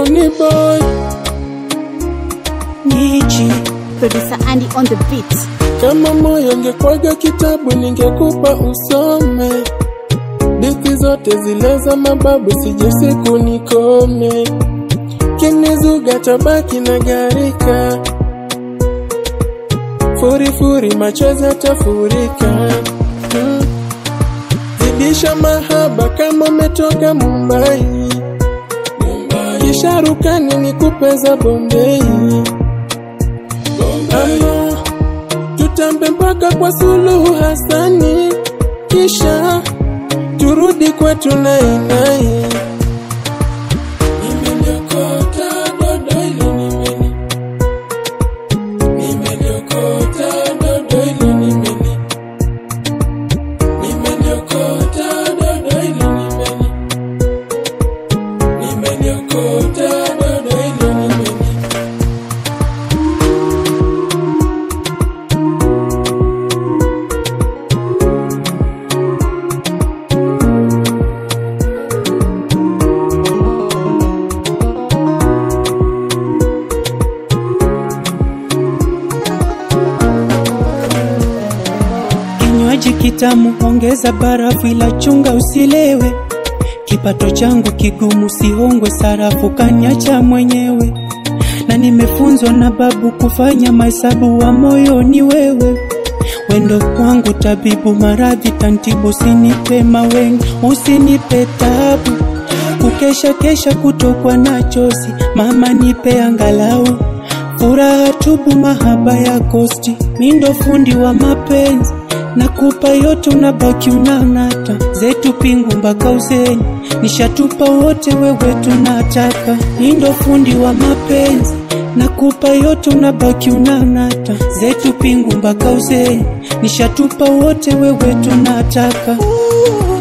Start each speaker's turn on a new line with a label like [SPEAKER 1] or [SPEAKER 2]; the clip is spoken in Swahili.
[SPEAKER 1] Konde boy
[SPEAKER 2] Nichi
[SPEAKER 3] Producer Andy on the beat.
[SPEAKER 1] Kama moyo ngekwaga kitabu ningekupa usome, dithi zote zile za mababu, sije siku nikome, kinizuga tabaki na garika, furifuri machozi yatafurika. Hmm. Zidisha mahaba kama umetoka Mumbai, kisha rukani nikupe za Bombei ama tutambe mpaka kwa Suluhu Hasani, kisha turudi kwetu nainai. Nimeliokota dodo hili nimeli, nimeliokota dodo hili nimeli, nimeliokota dodo hili nimeli, nimeliokota dodo hili nimeli.
[SPEAKER 2] kinywaji kitamu, ongeza barafu, ila chunga usilewe. Kipato changu kigumu, sihongwe sarafu, kaniacha mwenyewe. Na nimefunzwa na babu kufanya mahesabu, wa moyo ni wewe. Wendo kwangu tabibu, maradhi tantibu, usinipe mawengi, usinipe tabu. Kukesha kesha kutokwa na chozi, mama nipe angalau furaha tubu, mahaba ya kosti, mindo fundi wa mapenzi nakupa yote, unabaki unang'ata zetu pingu mpaka uzeni, nishatupa wote, wewe tunataka mindo fundi wa mapenzi nakupa yote, unabaki unang'ata zetu pingu mpaka uzeni, nishatupa wote, wewe tunataka